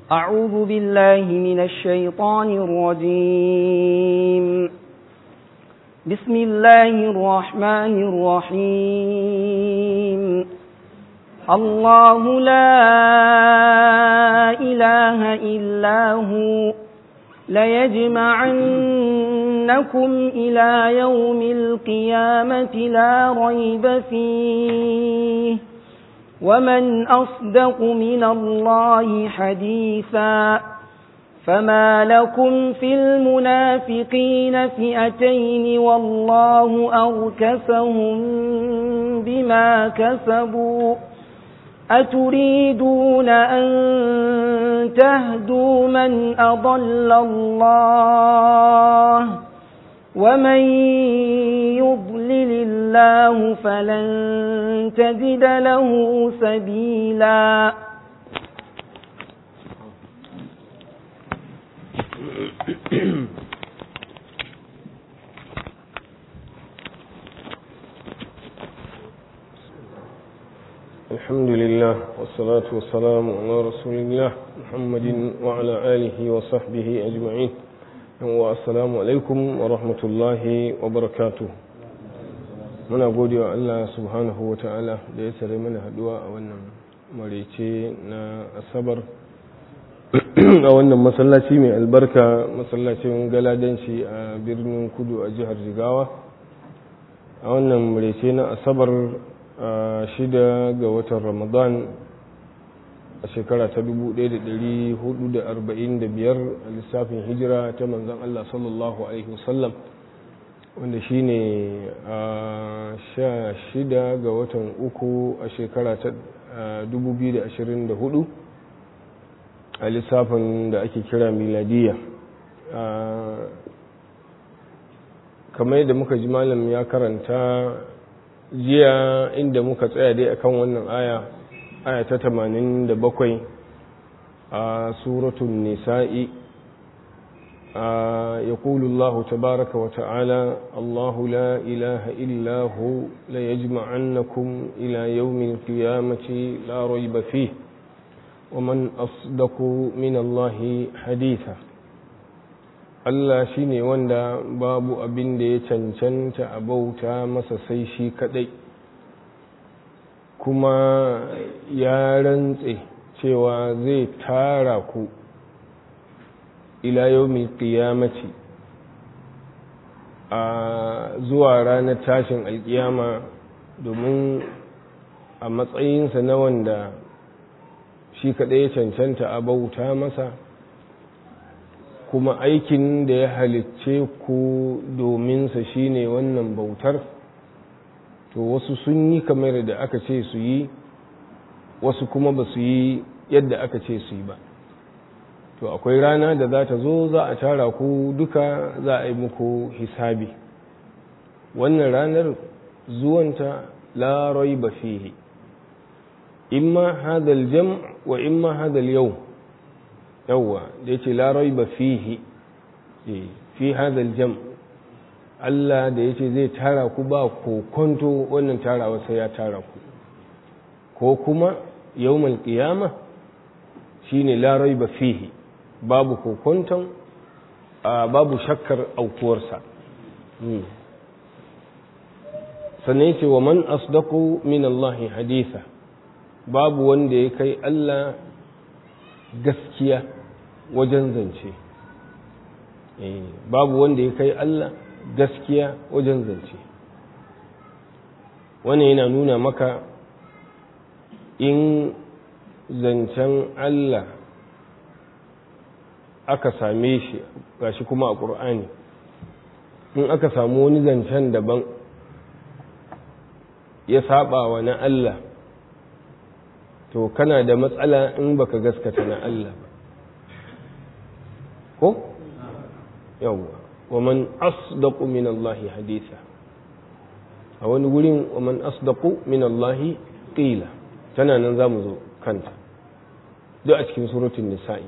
أعوذ بالله من الشيطان الرجيم بسم الله الرحمن الرحيم الله لا إله إلا هو ليجمعنكم إلى يوم القيامة لا ريب فيه ومن أصدق من الله حديثا فما لكم في المنافقين فئتين والله أركسهم بما كسبوا أتريدون أن تهدوا من أضل الله ومن يضلل الله فلن تجد له سبيلا الحمد لله والصلاة والسلام على رسول الله محمد وعلى آله وصحبه أجمعين والسلام عليكم ورحمة الله وبركاته muna gode wa Allah subhanahu wa ta'ala da ya sare mana haduwa a wannan marece na asabar a wannan masallaci mai albarka masallacin galadanci a birnin kudu a jihar jigawa a wannan marece na asabar a shida ga watan ramadan a shekara ta 1445 a lissafin hijira ta manzan Allah sallallahu Alaihi wasallam wanda shi ne a sha shida ga watan uku a shekara ta 2024 a lissafin da ake kira miladiya kamar yadda muka ji malam ya karanta jiya inda muka tsaya dai akan wannan aya aya ta 87 a suratun nisa'i يقول الله تبارك وتعالى الله لا إله إلا هو ليجمعنكم إلى يوم القيامة لا ريب فيه ومن أصدق من الله حديثا Allah shi ne wanda babu abin da ya cancanta a bauta masa sai shi kadai kuma ya rantse cewa zai tara ku ila yawmin qiyamati a zuwa ranar tashin alkiyama domin a matsayinsa na wanda shi kaɗai ya cancanta a bauta masa kuma aikin da ya halicce ku dominsa shine wannan bautar to wasu sun yi kamar da aka ce su yi wasu kuma ba su yi yadda aka ce su yi ba to akwai rana da za ta zo za a tara ku duka za a yi muku hisabi wannan ranar zuwanta la raiba fihi imma hadal jam wa imma hadal yau yawwa da yace la raiba fihi fi hadal jam Allah da yace zai tara ku ba kokonto wannan tarawa sai ya tara ku ko kuma yawmal qiyamah shine la raiba fihi babu kokonton babu shakkar aukuwarsa sannan yace wa man asdaqu min Allah haditha babu wanda ya kai Allah gaskiya wajen zance babu wanda ya kai Allah gaskiya wajen zance wannan yana nuna maka in zancen Allah aka same shi gashi kuma a ƙur'ani in aka samu wani zancen daban ya saba wa na Allah to kana da matsala in baka gaskata na Allah ba ko yawwa wa man asdaqu min Allah haditha a wani gurin wa man asdaqu min Allah qila tana nan zamu zo kanta duk a cikin suratul nisa'i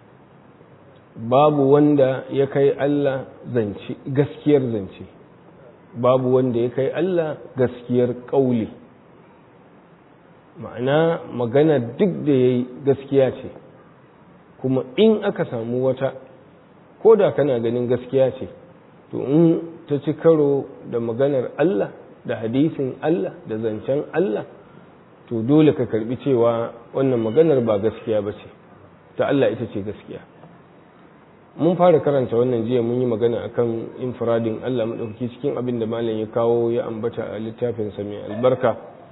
babu wanda ya kai Allah zance gaskiyar zance babu wanda ya kai Allah gaskiyar ƙauli ma'ana magana duk da ya yi gaskiya ce kuma in aka samu wata ko da kana ganin gaskiya ce to in ta ci karo da maganar Allah da hadisin Allah da zancen Allah to dole ka karbi cewa wannan maganar ba gaskiya ba ce ta Allah ita ce gaskiya mun fara karanta wannan jiya mun yi magana akan infradin Allah maɗauki cikin abin da malam ya kawo ya ambata a littafinsa mai albarka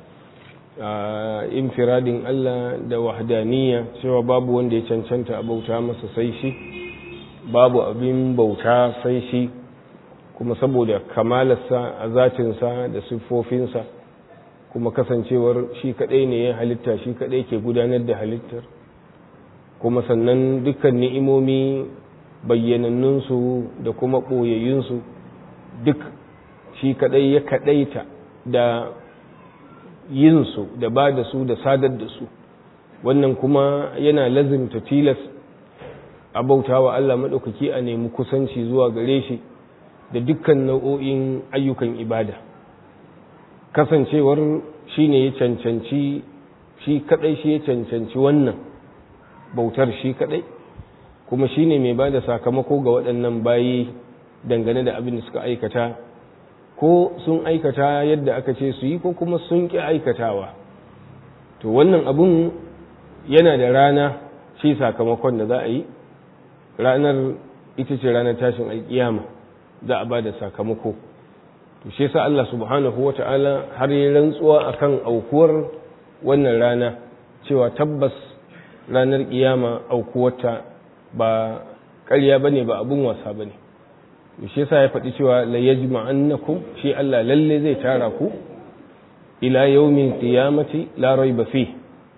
infiradin Allah da wahdaniya cewa babu wanda ya cancanta a bauta masa sai shi babu abin bauta sai shi kuma saboda kamalarsa a zatinsa da siffofinsa kuma kasancewar shi kadai ne ya halitta shi kadai ke gudanar da halittar kuma sannan dukkan ni'imomi bayyanannunsu da kuma ɓoyayyunsu duk shi kadai ya kadaita da yinsu da ba da su da sadar da su wannan kuma yana lazimta tilas a bauta wa Allah maɗaukaki a nemi kusanci zuwa gare shi da dukkan nau'o'in ayyukan ibada kasancewar shi ne ya cancanci shi kaɗai shi ya cancanci wannan bautar shi kaɗai kuma shi ne mai ba da sakamako ga waɗannan bayi dangane da abin da suka aikata ko sun aikata yadda aka ce su yi ko kuma sun ƙi aikatawa to wannan abun yana da rana shi sakamakon da za a yi ranar ita ce ranar tashin alkiyama za a ba da sakamako to shi sa Allah subhanahu wa ta'ala har yi rantsuwa akan aukuwar wannan rana cewa tabbas ranar kiyama aukuwarta ba ƙarya bane ba abun wasa bane shi yasa ya faɗi cewa la yajma'annakum shi Allah lalle zai tara ku ila yawmin qiyamati la rayba fi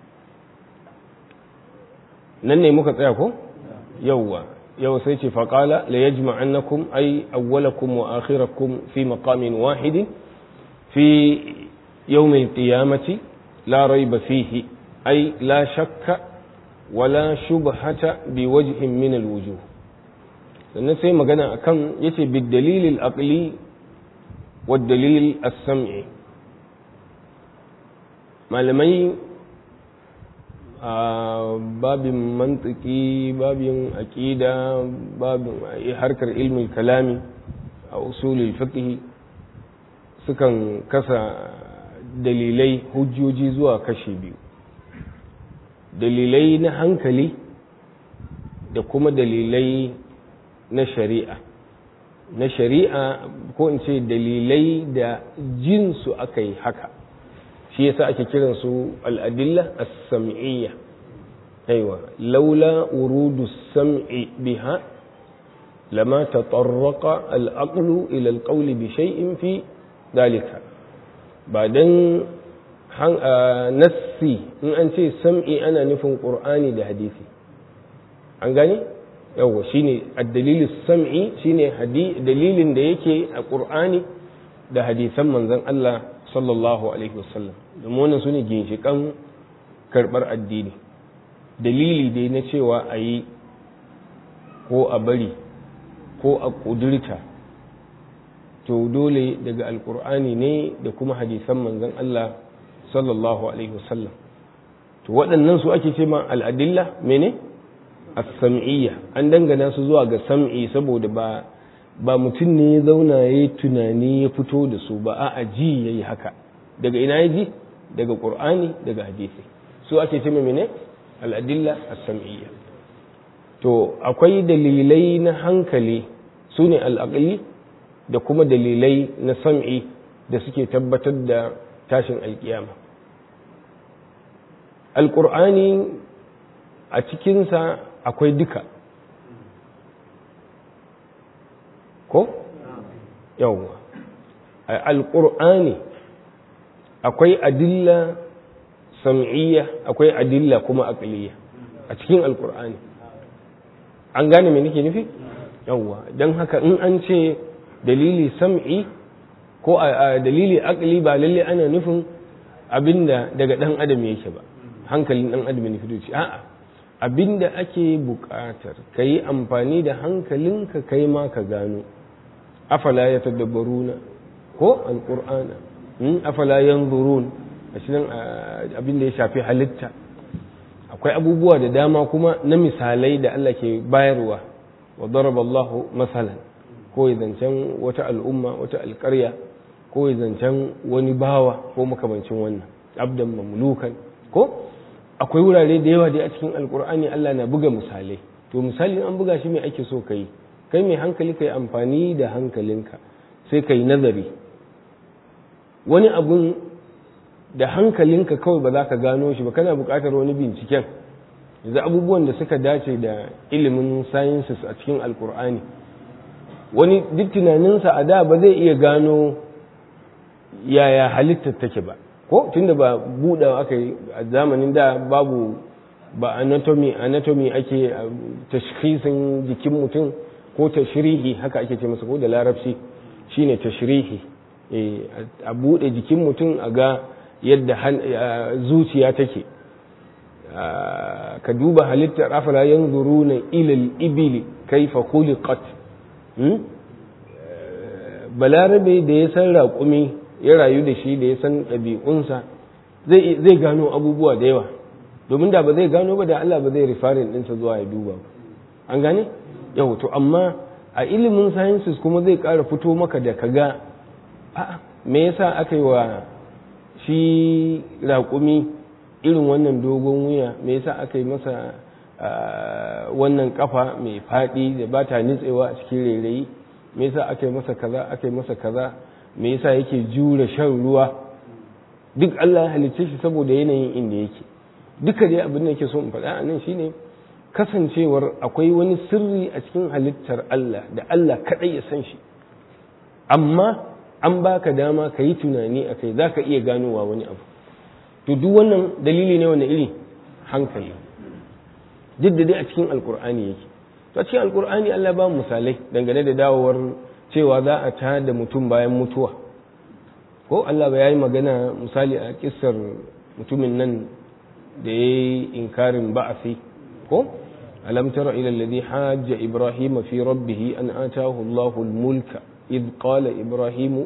nan ne muka tsaya ko yawwa yau sai ce faqala la yajma'annakum ay awwalakum wa akhirakum fi maqamin wahidin fi yawmin qiyamati la rayba fihi ay la shakka wala shubhata biwajhin min alwujuh sannan sai magana akan yace bidalilil aqli wa dalil as-sam'i malamai a babin mantiki babin aqida babin harkar ilmin kalami a usulul fiqh sukan kasa dalilai hujjoji zuwa kashi biyu dalilai na hankali da kuma dalilai na shari'a na shari'a ko in ce dalilai da jinsu aka yi haka shi yasa ake kiransu al'adilla as-sam'iyya aiwa laula urudu sam'i biha lama tatarraqa al-aqlu ila al-qawli bi shay'in fi dalika ba dan nassi in an ce sam'i ana nufin qur'ani da hadisi an gani yawwa shine ad-dalilus sam'i shine dalilin da yake a qur'ani da hadisan manzon Allah sallallahu alaihi wasallam domin wannan sune ginshikan karbar addini dalili dai na cewa a yi ko a bari ko a kudurta to dole daga alkur'ani ne da kuma hadisan manzon Allah sallallahu alaihi wasallam to waɗannan su ake ce ma al'adilla mene as-sam'iyya an dangana su zuwa ga sam'i saboda ba ba mutum ne ya zauna ya yi tunani ya fito da su ba a ji ya yi haka daga ina ya ji daga ƙur'ani daga hadisi su ake ce mene al'adilla as-sam'iyya to akwai dalilai na hankali su ne al'aqli da kuma dalilai na sam'i da suke tabbatar da tashin alkiyama alƙur'ani a cikinsa akwai duka ko? yawwa alƙur'ani akwai adilla sam'iyya akwai adilla kuma aqliya a cikin alƙur'ani an gane me nake nufi yawwa don haka in an ce dalili sam'i ko a dalili aqli ba lalle ana nufin abinda daga dan adam yake ba hankalin dan adam ne fito a'a abinda ake buƙatar ka yi amfani da hankalinka kai ma ka gano afala ya tadabbaruna ko alƙur'ana afala yanzurun a cikin abinda ya shafi halitta a akwai abubuwa da dama kuma na misalai da Allah ke bayarwa wa daraba Allahu masalan ko zancen wata al'umma wata alƙarya ko zancen wani bawa ko makamancin wannan abdan mamlukan ko akwai wurare da yawa dai a cikin alkur'ani Allah na buga misalai to misali an buga shi mai ake so kai kai mai hankali kai amfani da hankalinka sai kai nazari wani abun da hankalinka kawai ba za ka gano shi ba kana buƙatar wani binciken yanzu abubuwan da suka dace da ilimin sciences a cikin alkur'ani wani duk tunaninsa a da ba zai iya gano yaya halittar take ba ko tunda ba buɗewa aka yi a zamanin da babu ba anatomy anatomy ake tashkhisin jikin mutum ko tashrihi haka ake ce masa ko da larabci shine tashrihi a buɗe jikin mutum a ga yadda zuciya take ka duba halittar afala yanzuruna ila al-ibili kaifa khuliqat balarabe da ya san raƙumi ya rayu da shi da ya san ɗabi'unsa zai gano abubuwa da yawa domin da ba zai gano ba da Allah ba zai rifarin ɗinsa zuwa ya duba ba an gane yau to amma a ilimin sciences kuma zai ƙara fito maka da kaga a me yasa aka yi wa shi raƙumi irin wannan dogon wuya me yasa aka yi masa wannan kafa mai faɗi da ba ta nitsewa a cikin rairayi me yasa aka yi masa kaza aka yi masa kaza me yasa yake jure shan ruwa duk Allah ya halicce shi saboda yanayin inda yake duka dai abin da yake so in faɗa a nan shine kasancewar akwai wani sirri a cikin halittar Allah da Allah kaɗai ya san shi amma an baka dama ka yi tunani a kai za ka iya ganowa wani abu to duk wannan dalili ne wanda iri hankali duk da dai a cikin alkur'ani yake to a cikin alkur'ani Allah ba misalai dangane da dawowar cewa za a ta da mutum bayan mutuwa ko Allah ba ya yi magana misali a kissar mutumin nan da ya yi inkarin ba'asi ko alam tara ila alladhi hajja ibrahim fi rabbih an atahu Allahu al-mulka id qala ibrahim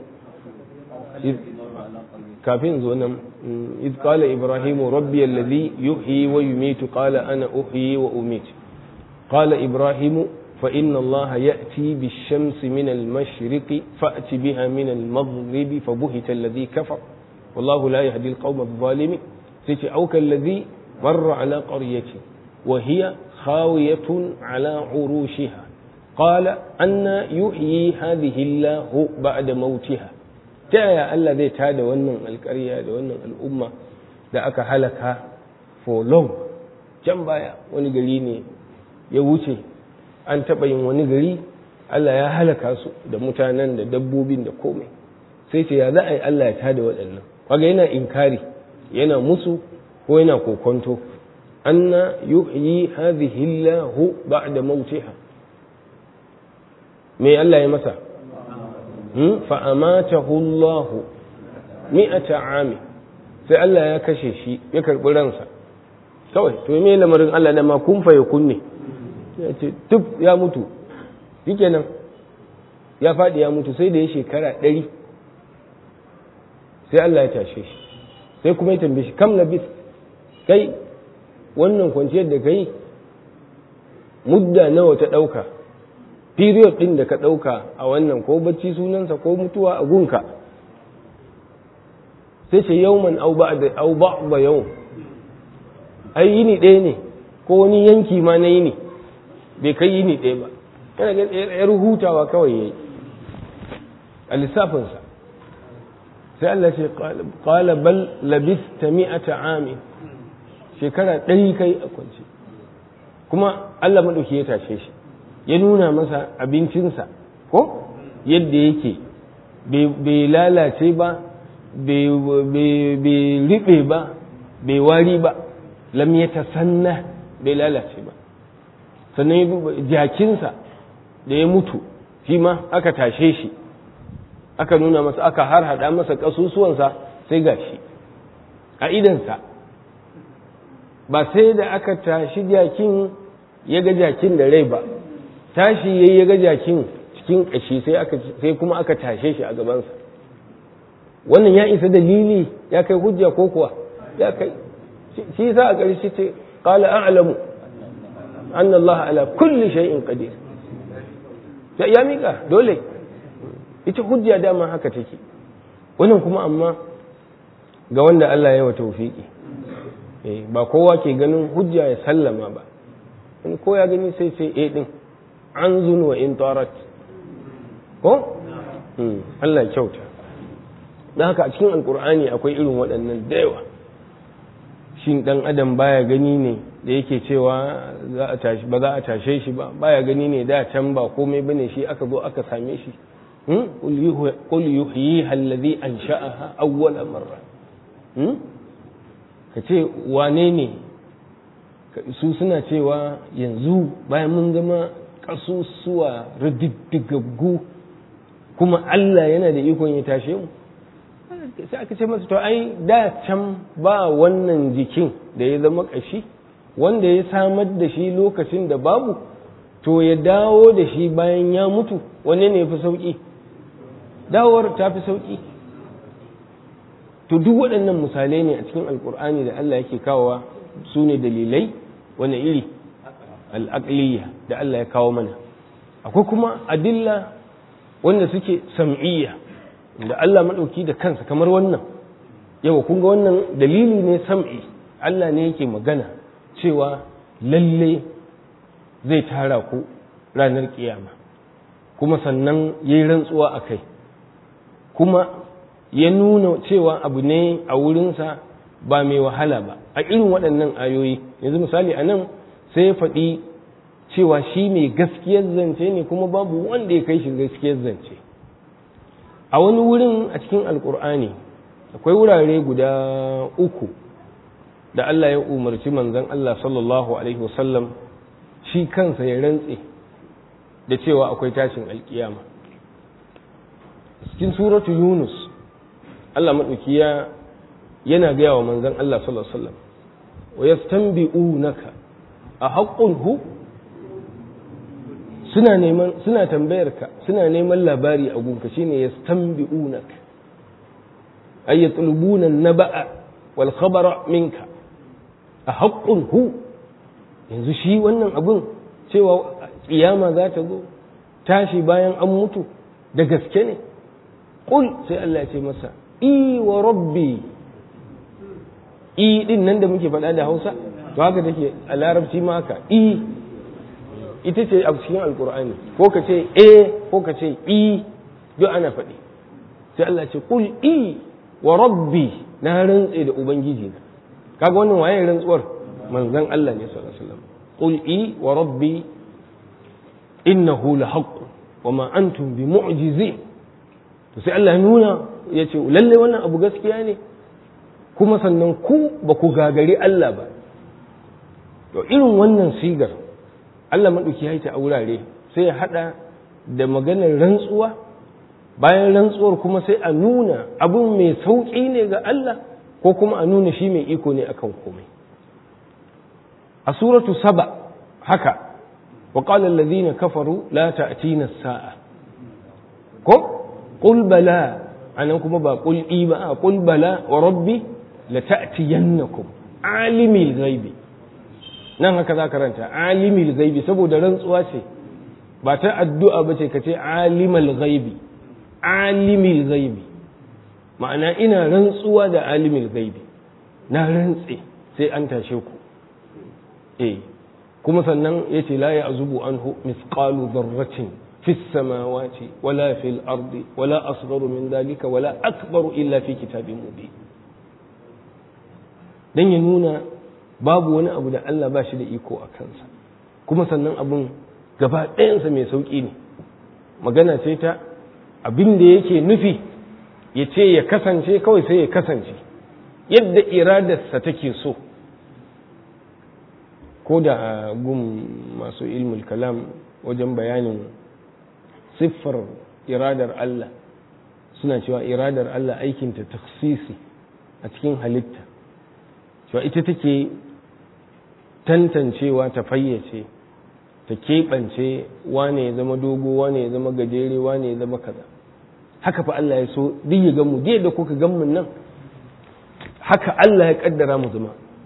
kafin zo nan id qala ibrahim rabbi alladhi yuhyi wa yumitu qala ana uhyi wa umitu qala ibrahim فإن الله يأتي بالشمس من المشرق فأت بها من المغرب فبهت الذي كفر والله لا يهدي القوم الظالمين سيتي أو كالذي مر على قرية وهي خاوية على عروشها قال أن يحيي هذه الله بعد موتها تايا الذي تاد ونن القرية ونن الأمة da aka halaka for long can baya wani gari ne ya wuce an taɓa yin wani gari Allah ya halaka su da mutanen da dabbobin da komai sai ce ya za a yi Allah ya tada waɗannan kaga yana inkari yana musu ko yana kokonto anna yuhyi hadhihi Allahu ba'da mautiha me Allah ya masa hmm? fa amatahu Allah mi'ata ami sai Allah ya kashe shi ya karɓi ransa kawai to me lamarin Allah da ma kun fa ya kunne ya ce tuf ya mutu shikenan ya faɗi ya mutu sai da ya shekara ɗari sai Allah ya tashe shi sai kuma ya tambaye shi kam labis kai wannan kwanciyar da kai mudda nawa ta ɗauka period ɗin da ka ɗauka a wannan ko bacci sunansa ko mutuwa a gunka sai ce yauman au ba yau ai yini ɗaya ne ko wani yanki ma na yini bai kai yini ɗaya ba yana ga yar hutawa kawai yayi a lissafinsa sai Allah ce qala bal labista mi'ata amin shekara ɗari kai a kwance kuma Allah maɗauki ya tashe shi ya nuna masa abincinsa ko yadda yake bai lalace ba bai riɓe ba bai wari ba lam ya tasanna bai lalace ba sannan jakinsa da ya mutu shi ma aka tashe shi aka nuna masa aka har hada masa ƙasusuwansa sai ga shi a idansa ba sai da aka tashi jakin ya ga jakin da rai ba tashi ya ya ga jakin cikin ƙashi sai kuma aka tashe shi a gabansa wannan ya isa dalili ya kai hujja ko kuwa ya kai shi sa a ƙarshe ce qala a'lamu anna Allah ala kulli shay'in qadir ya mika dole ita hujja dama haka take wannan kuma amma ga wanda Allah ya wa tawfiki eh ba kowa ke ganin hujja ya sallama ba in ko ya gani sai sai eh din an zun wa in tarat ko Allah ya kyauta don haka a cikin alkur'ani akwai irin waɗannan da yawa shin ɗan adam baya gani ne da yake cewa ba za a tashe shi ba baya gani ne da can ba komai bane shi aka zo aka same shi qul yuhyi alladhi ansha'aha awwala marra ka ce wane ne su suna cewa yanzu bayan mun zama kasusuwa rididdigaggu kuma Allah yana da ikon ya tashe mu sai aka ce masa to ai da can ba wannan jikin da ya zama ƙashi wanda ya samar da shi lokacin da babu to ya dawo da shi bayan ya mutu wanne ne fi sauƙi dawowar ta fi sauƙi to duk waɗannan misalai ne a cikin alkur'ani da Allah yake kawowa su ne dalilai wani iri al'aqliya da Allah ya kawo mana akwai kuma adilla wanda suke sam'iyya da Allah maɗauki da kansa kamar wannan yawa kun ga wannan dalili ne sam'i Allah ne yake magana cewa lalle zai tara ku ranar kiyama kuma sannan ya yi rantsuwa a kai kuma ya nuna cewa abu ne a wurinsa ba mai wahala ba a irin waɗannan ayoyi yanzu misali a nan sai ya faɗi cewa shi mai gaskiyar zance ne kuma babu wanda ya kai shi gaskiyar zance a wani wurin a cikin alkur'ani akwai wurare guda uku da Allah ya umarci manzon Allah sallallahu alaihi wasallam shi kansa ya rantse da cewa akwai tashin alkiyama cikin suratu yunus Allah maɗauki ya yana gaya wa manzon Allah sallallahu alaihi wasallam wa yastanbi'unaka a haqqun hu suna neman suna tambayar ka suna neman labari a gunka shine yastanbi'unak ay yatlubuna an-naba'a wal khabara minka a haqqun hu yanzu shi wannan abun cewa kiyama za ta zo tashi bayan an mutu da gaske ne qul sai Allah ya ce masa i wa rabbi i din nan da muke faɗa da Hausa to haka take a larabci ma haka i ita ce a cikin alkur'ani ko ka ce e ko ka ce i duk ana faɗi sai Allah ce kul i wa rabbi na rantse da ubangiji na kaga wannan waye rantsuwar manzon Allah ne sallallahu alaihi wasallam qul i wa rabbi innahu la haqq wa ma antum bi mu'jizin to sai Allah nuna ya ce lalle wannan abu gaskiya ne kuma sannan ku ba ku gagari Allah ba to irin wannan sigar Allah maɗauki ya yi ta a wurare sai ya haɗa da maganar rantsuwa bayan rantsuwar kuma sai a nuna abun mai sauƙi ne ga Allah ko kuma a nuna shi mai iko ne akan komai a suratu saba haka wa qala alladhina kafaru la ta'tina as-sa'a ko qul bala anan kuma ba qul i ba qul bala wa rabbi la ta'tiyannakum alimil ghaibi nan haka za karanta alimil gaibi saboda rantsuwa ce ba ta addu'a ba ce ka ce alimal gaibi alimil gaibi ma'ana ina rantsuwa da alimil gaibi na rantse sai an tashe ku eh kuma sannan ya ce la ya azubu anhu misqalu dharratin fi samawati wala fil ardi wala asgharu min dalika wala akbaru illa fi kitabin mubin dan ya nuna babu wani abu da Allah ba shi da iko a kansa kuma sannan abin gaba ɗayansa mai sauƙi ne magana ce ta abin da yake nufi ya ce ya kasance kawai sai ya kasance yadda iradarsa take so ko da gun masu ilmul kalam wajen bayanin siffar iradar Allah suna cewa iradar Allah aikinta taksisi a cikin halitta cewa ita take tantancewa ta fayyace ta keɓance wane ya zama dogo wane ya zama gajere wane ya zama kaza haka fa Allah ya so duk ya gamu duk da kuka gamu nan haka Allah ya kaddara mu zama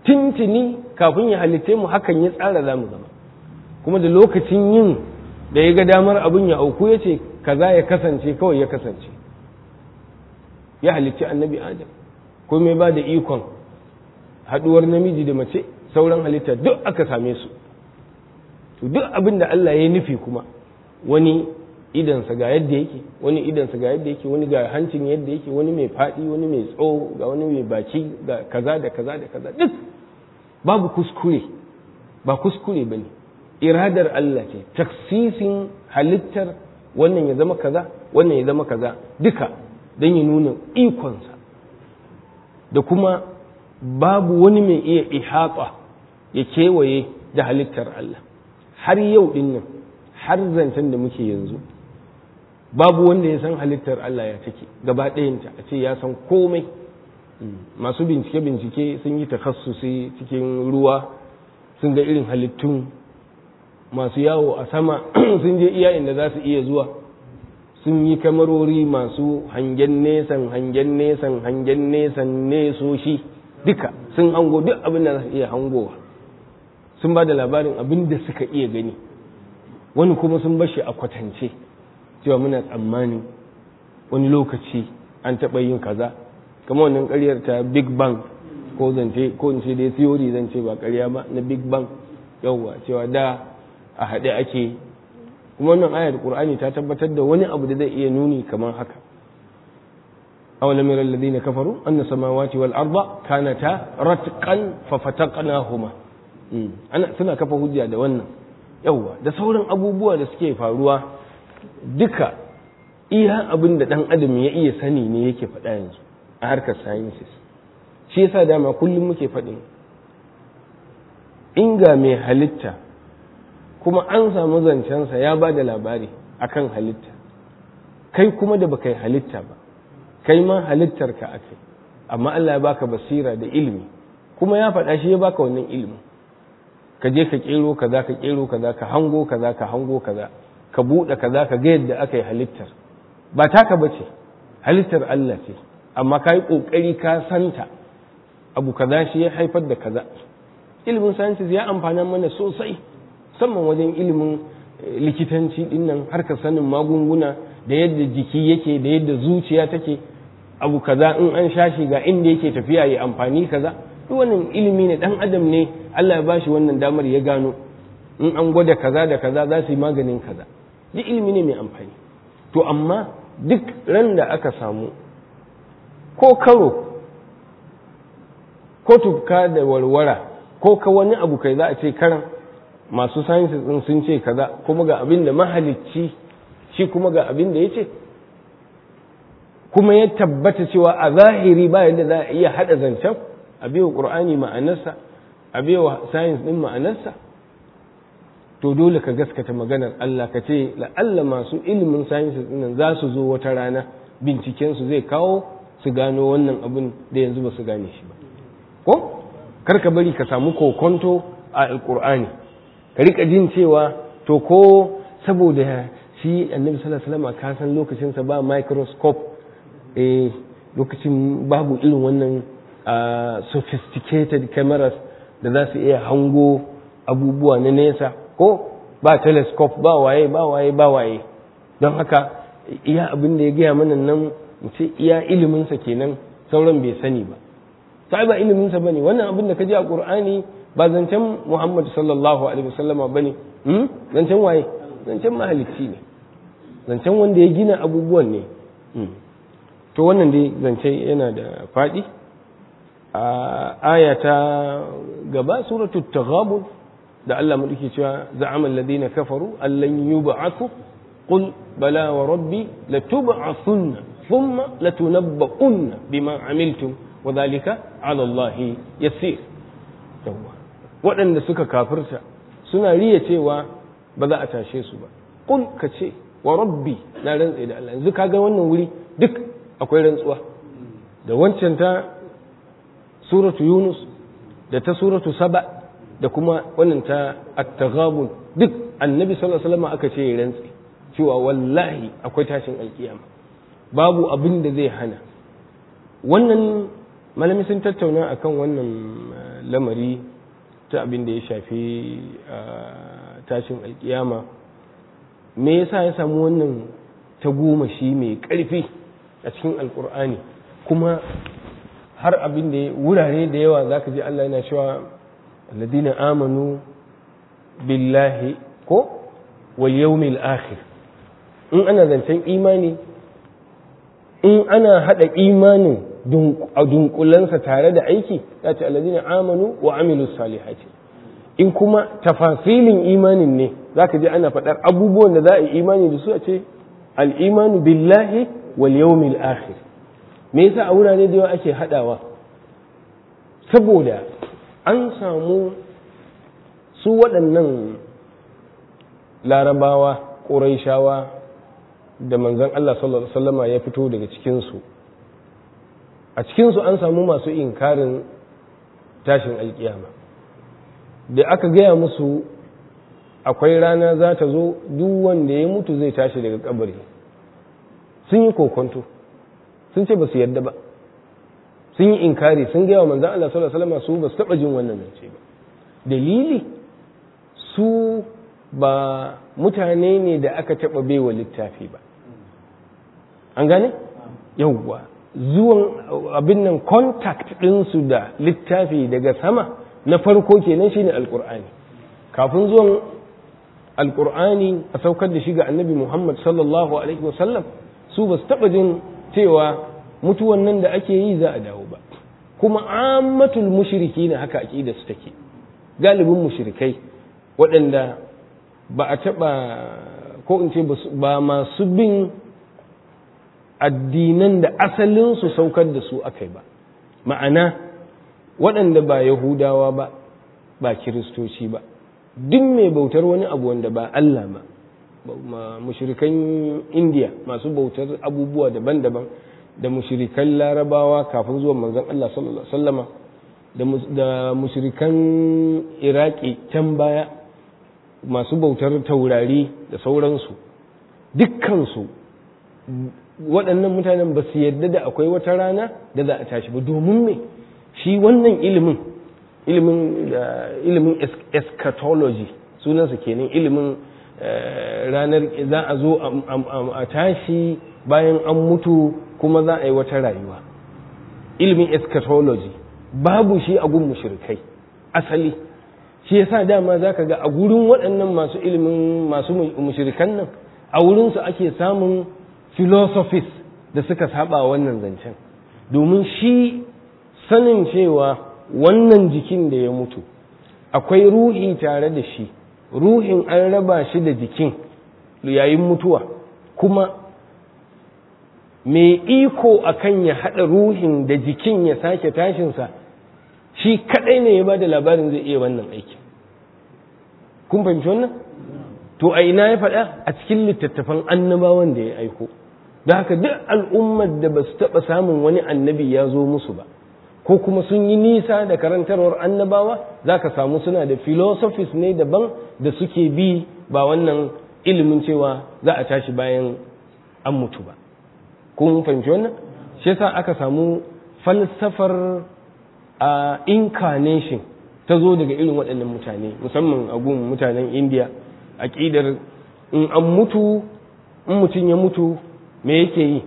tintini kafin ya halitte mu hakan ya tsara za mu zama kuma da lokacin yin da ya ga damar abin ya auku ya ce kaza ya kasance kawai ya kasance ya halicci annabi adam ko mai ba da ikon haɗuwar namiji da mace sauran halitta duk aka same su to duk abin da Allah ya nufi kuma wani idansa ga yadda yake wani idansa ga yadda yake wani ga hancin yadda yake wani mai faɗi wani mai tsawo ga wani mai baki ga kaza da kaza da kaza duk babu kuskure ba kuskure ba ne iradar Allah ce taksisin halittar wannan ya zama kaza wannan ya zama kaza duka don ya nuna ikonsa da kuma babu wani mai iya ihata ya kewaye da halittar Allah har yau din nan har zancen da muke yanzu babu wanda ya san halittar Allah ya take gaba ɗayanta a ce ya san komai masu bincike-bincike sun yi takassusi cikin ruwa sun ga irin halittun masu yawo a sama sun je iya inda za su iya zuwa sun yi kamarori masu hangen nesan hangen nesan hangen nesan nesoshi duka sun hango duk abin da za su iya hangowa sun ba da labarin abin da suka iya gani wani kuma sun bashi a kwatance cewa muna tsammani wani lokaci an taɓa yin kaza kama wannan ƙaryar ta big bang ko zance ko in ce dai theory zan ce ba ƙarya ba na big bang yawwa cewa da a haɗe ake kuma wannan ayar qur'ani ta tabbatar da wani abu da zai iya nuni kamar haka awalam yara alladhina kafaru anna samawati wal arda kanata ratqan fa fataqnahuma ana suna kafa hujja da wannan yawwa da sauran abubuwa da suke faruwa duka iya abin da dan adam ya iya sani ne yake faɗa yanzu a harkar sciences shi yasa dama kullum muke faɗin inga mai halitta kuma an samu zancensa ya ba da labari akan halitta kai kuma da baka yi halitta ba kai ma halittarka a kai amma Allah ya baka basira da ilimi kuma ya faɗa shi ya baka wannan ilimin ka je ka kero kaza ka kero kaza ka hango kaza ka hango kaza ka buɗe kaza ka ga yadda aka yi halittar ba taka bace halittar Allah ce amma ka yi ƙoƙari ka santa abu kaza shi ya haifar da kaza ilimin sciences ya amfana mana sosai musamman wajen ilimin likitanci dinnan harkar sanin magunguna da yadda jiki yake da yadda zuciya take abu kaza in an shashi ga inda yake tafiya ya amfani kaza duk wannan ilimi ne dan adam ne Allah ya bashi wannan damar ya gano in an gwada kaza da kaza za su yi maganin kaza duk ilimi ne mai amfani to amma duk ran da aka samu ko karo ko tufka da warwara ko ka wani abu kai za a ce karan masu sciences din sun ce kaza kuma ga abin da mahalicci shi kuma ga abin da ya ce kuma ya tabbata cewa a zahiri ba yadda za a iya haɗa zancen a biyo ƙur'ani ma'anarsa a biyo science ɗin ma'anarsa to dole ka gaskata maganar Allah ka ce la'alla masu ilimin sciences ɗin za su zo wata rana bincikensu zai kawo su gano wannan abin da yanzu ba su gane shi ba ko kar ka bari ka samu kokonto a alƙur'ani ka rika jin cewa to ko saboda shi annabi sallallahu alaihi wasallam ka san lokacinsa ba microscope eh lokacin babu irin wannan sophisticated cameras da za su iya hango abubuwa na nesa ko ba telescope ba waye ba waye ba waye don haka iya abin da ya gaya mana nan mu ce iya iliminsa kenan sauran bai sani ba sai ba iliminsa bane wannan abin da ka ji a qur'ani ba zancen muhammad sallallahu alaihi wasallama bane zancen waye zancen mahalicci ne zancen wanda ya gina abubuwan ne to wannan dai zance yana da faɗi a aya ta gaba suratul taghabun da Allah madauki cewa za'ama alladhina kafaru allan yub'athu qul bala wa rabbi latub'athunna thumma latunabba'unna bima amiltum wa dhalika 'ala Allah yasir yawa waɗanda suka kafirta suna riya cewa ba za a tashe su ba qul ka ce wa rabbi na rantsa da Allah yanzu kaga wannan wuri duk akwai rantsuwa da wancan ta suratu yunus da ta suratu saba da kuma wannan ta at-taghabun duk annabi sallallahu alaihi wasallam aka ce ya rantsi cewa wallahi akwai tashin alkiyama babu abin da zai hana wannan malami sun tattauna akan wannan lamari ta abin da ya shafi tashin alkiyama me yasa ya samu wannan tagomashi mai ƙarfi a cikin alkur'ani kuma har abin da wurare da yawa za ka ji Allah yana cewa alladina amanu billahi ko wal yawmil akhir in ana zancen imani in ana hada imanin a dunkulansa tare da aiki ya ce alladina amanu wa amilus salihati in kuma tafasilin imanin ne za ka ji ana faɗar abubuwan da za a yi imani da su a ce al'imanu billahi wal yawmil akhir me yasa a wurare da yawa ake haɗawa saboda an samu su waɗannan larabawa ƙuraishawa da manzon Allah sallallahu alaihi wasallama ya fito daga cikinsu a cikinsu an samu masu inkarin tashin alkiyama da aka gaya musu akwai rana za ta zo duk wanda ya mutu zai tashi daga kabari sun yi kokonto sun ce ba su yarda ba sun yi inkari sun gaya wa manzan Allah sallallahu alaihi wasallam su ba su taba jin wannan zance ba dalili su ba mutane ne da aka taba baiwa littafi ba an gane yawwa zuwan abin nan contact ɗinsu da littafi daga sama na farko kenan shine alkur'ani kafin zuwan alkur'ani a saukar da shi ga annabi muhammad sallallahu alaihi wasallam su ba su taɓa jin cewa mutuwan nan da ake yi za a dawo ba kuma ammatul mushriki ne haka aƙida su take galibin mushrikai waɗanda ba a taɓa ko in ce ba masu bin addinan da asalinsu saukar da su aka yi ba ma'ana waɗanda ba yahudawa ba ba kiristoci ba duk mai bautar wani abu wanda ba Allah ba mushirikan indiya masu bautar abubuwa daban-daban da mushirikan larabawa kafin zuwan manzon Allah sallallahu alaihi wasallama da mushirikan iraki can baya masu bautar taurari da sauransu dukkansu waɗannan mutanen ba su yadda da akwai wata rana da za a tashi ba domin me shi wannan ilimin ilimin da ilimin eschatology sunansa kenan ilimin ranar za a zo a tashi bayan an mutu kuma za a yi wata rayuwa ilimin eschatology babu shi a gun mushrikai asali shi yasa dama za ka ga a gurin waɗannan masu ilimin masu mushrikan nan a wurinsu ake samun philosophies da suka saba wannan zancen domin shi sanin cewa wannan jikin da ya mutu akwai ruhi tare da shi ruhin an raba shi da jikin yayin mutuwa kuma mai iko akan ya haɗa ruhin da jikin ya sake tashinsa shi kaɗai ne ya ba da labarin zai iya wannan aikin kun fahimci wannan to a ina ya faɗa a cikin littattafan annabawan da ya aiko da haka duk al'ummar da ba su taɓa samun wani annabi ya zo musu ba ko kuma sun yi nisa da karantarwar annabawa za ka samu suna da philosophies ne daban da suke bi ba wannan ilimin cewa za a tashi bayan an mutu ba kun fahimci wannan shi yasa aka samu falsafar a incarnation ta zo daga irin waɗannan mutane musamman a gun mutanen indiya aƙidar in an mutu in mutum ya mutu me yake yi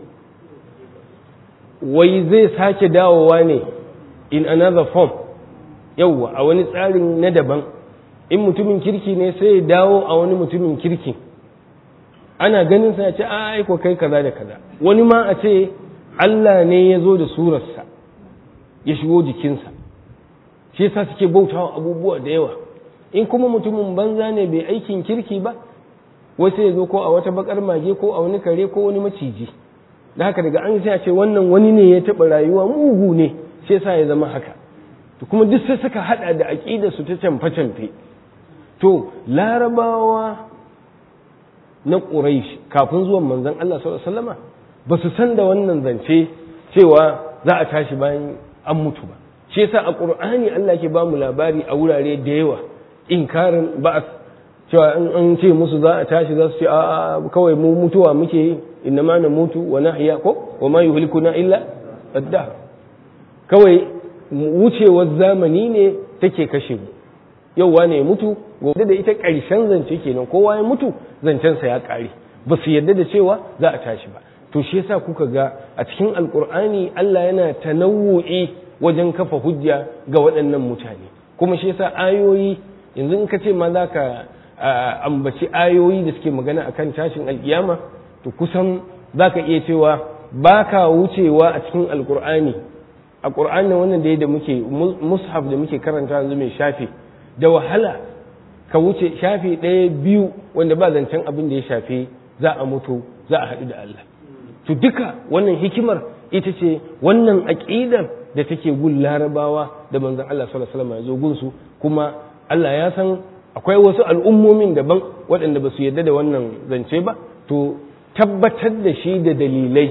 wai zai sake dawowa ne in another form yauwa a wani tsarin na daban in mutumin kirki ne sai ya dawo a wani mutumin kirki ana ganin sa ce a aiko kai kaza da kaza wani ma a ce Allah ne ya zo da surarsa ya shigo jikinsa shi yasa suke bautawa abubuwa da yawa in kuma mutumin banza ne bai aikin kirki ba wasu ya zo ko a wata bakar mage ko a wani kare ko wani maciji da haka daga an sai a ce wannan wani ne ya taɓa rayuwa mugu ne shi yasa ya zama haka to kuma duk sai suka hada da aqida su ta canfe canfe to larabawa na quraish kafin zuwan manzon Allah sallallahu alaihi wasallama ba su san da wannan zance cewa za a tashi bayan an mutu ba shi yasa a qur'ani Allah ke ba mu labari a wurare da yawa inkarin ba'as cewa in an ce musu za a tashi za su ce a kawai mu mutuwa muke yi inna ma na mutu wa nahya ko wa ma yuhlikuna illa ad kawai wucewar zamani ne take kashe mu yau wane ya mutu gobe da ita ƙarshen zance kenan kowa ya mutu zancensa ya ƙare ba su yarda da cewa za a tashi ba to shi yasa kuka ga a cikin alkur'ani Allah yana tanawu'i wajen kafa hujja ga waɗannan mutane kuma shi yasa ayoyi yanzu in ka ce ma za ka ambaci ayoyi da suke magana akan tashin alkiyama to kusan za ka iya cewa ba ka wucewa a cikin alkur'ani a ƙur'ani wannan da da muke mushaf da muke karanta yanzu mai shafi da wahala ka wuce shafi ɗaya biyu wanda ba zancen abin da ya shafi za a mutu za a haɗu da Allah to duka wannan hikimar ita ce wannan aƙidar da take gun larabawa da manzon Allah sallallahu alaihi wasallam ya zo gunsu kuma Allah ya san akwai wasu al'ummomin daban waɗanda ba su yarda da wannan zance ba to tabbatar da shi da dalilai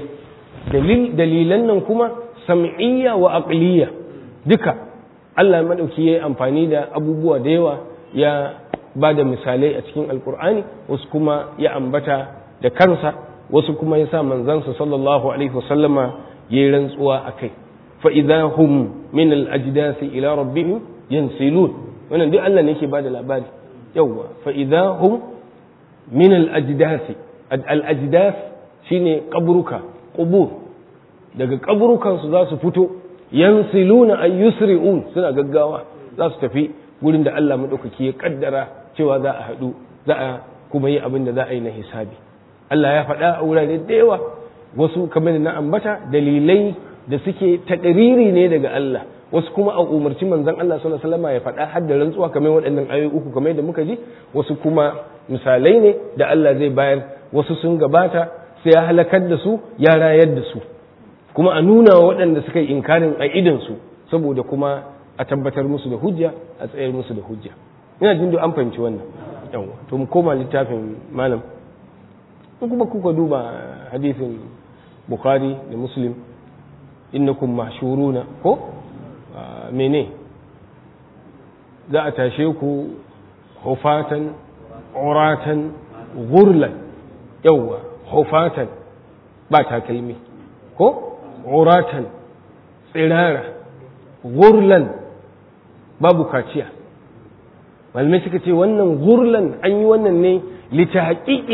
dalilan nan kuma sam'iyya wa aqliya duka Allah madauki yayi amfani da abubuwa da yawa ya ba da misalai a cikin alkur'ani wasu kuma ya ambata da kansa wasu kuma ya sa manzansa sallallahu alaihi wasallama ya yi rantsuwa a kai fa'iza hum min al'ajidasi ila rabbihim yansilun wannan duk Allah ne ke ba da labari yawwa fa'iza hum min al'ajidasi al'ajidas shine kaburuka ƙubur daga kaburukansu za su fito yansiluna ay yusri'un suna gaggawa za su tafi gurin da Allah maɗaukaki ya kaddara cewa za a haɗu za a kuma yi abin da za a yi na hisabi Allah ya faɗa a wurare da yawa wasu kamar da na ambata dalilai da suke taƙariri ne daga Allah wasu kuma a umarci manzon Allah sallallahu alaihi wasallam ya faɗa har da rantsuwa kamar waɗannan ayoyi uku kamar da muka ji wasu kuma misalai ne da Allah zai bayar wasu sun gabata sai ya halakar da su ya rayar da su kuma a nuna wa waɗanda suka yi inkarin a idan su saboda kuma a tabbatar musu da hujja a tsayar musu da hujja ina jin an fahimci wannan yawa to mu koma littafin malam in kuma kuka duba hadisin bukhari da muslim innakum mahshuruna ko mene za a tashe ku hufatan uratan gurlan yawa hufatan ba takalmi ko uratan tsirara gurlan babu kaciya malamai suka ce wannan gurlan an yi wannan ne lita haƙiƙi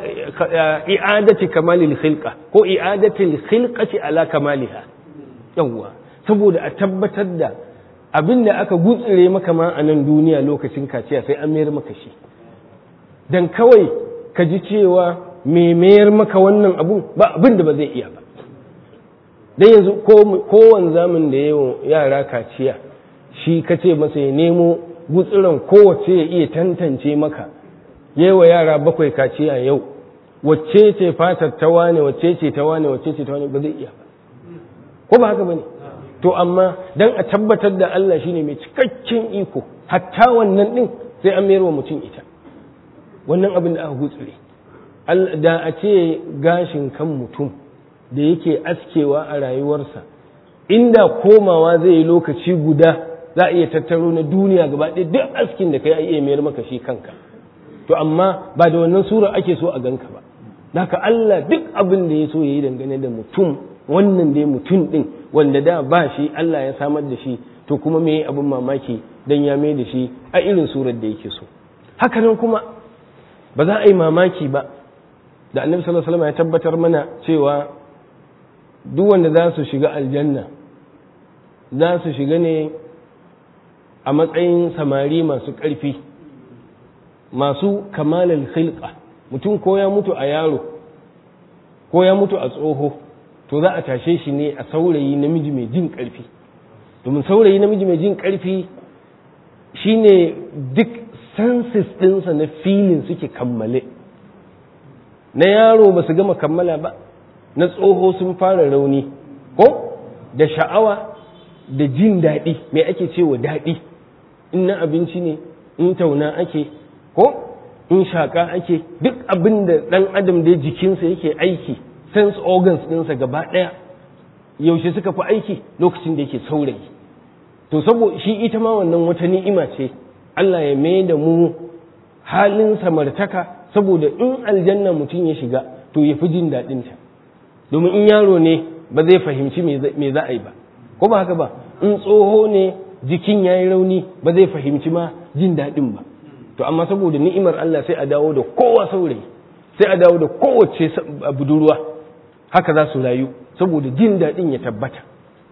i'adati kamalil khilqa ko i'adatil khilqati ala kamaliha yawwa saboda a tabbatar da abin da aka gutsire maka ma a nan duniya lokacin kaciya sai an mayar maka shi dan kawai ka ji cewa me mayar maka wannan abun ba abin da ba zai iya ba dan yanzu kowane zamin da yawan yara kaciya shi ka ce masa ya nemo gutsiran kowace ya iya tantance maka yewa yara bakwai kaciya yau wacce ce fatar ta wane wacce ce ta wane wacce ce ta wane ba zai iya ba ko ba haka bane to amma dan a tabbatar da Allah shine mai cikakken iko hatta wannan din sai an mayar wa mutum ita wannan abin da aka gutsire da a ce gashin kan mutum da yake askewa a rayuwarsa inda komawa zai yi lokaci guda za a iya tattaro na duniya gaba ɗaya duk askin da kai a iya mayar maka shi kanka to amma ba da wannan sura ake so a ganka ba haka Allah duk abin da ya so ya yi dangane da mutum wannan dai mutum ɗin wanda da ba shi Allah ya samar da shi to kuma me abin mamaki dan ya mai da shi a irin surar da yake so hakanan kuma ba za a yi mamaki ba da annabi sallallahu alaihi wasallam ya tabbatar mana cewa duk wanda za su shiga aljanna za su shiga ne a matsayin samari masu ƙarfi masu kamalal khilqa mutum ko ya mutu a yaro ko ya mutu a tsoho to za a tashe shi ne a saurayi namiji mai jin ƙarfi domin saurayi namiji mai jin ƙarfi shine duk senses ɗinsa na filin suke kammale na yaro ba su gama kammala ba na tsoho sun fara rauni ko da sha'awa da jin daɗi mai ake cewa daɗi in na abinci ne in tauna ake ko in shaƙa ake duk abin da ɗan adam da jikinsa yake aiki sense organs ɗinsa gaba ɗaya yaushe suka fi aiki lokacin da yake saurayi to saboda shi ita ma wannan wata ni'ima ce Allah ya mai da mu halin samartaka saboda in aljanna mutum ya shiga to ya fi jin daɗinta domin in yaro ne ba zai fahimci me za a yi ba ko ba haka ba in tsoho ne jikin ya yi rauni ba zai fahimci ma jin daɗin ba to amma saboda ni'imar Allah sai a dawo da kowa saurayi sai a dawo da kowace budurwa haka za su rayu saboda jin daɗin ya tabbata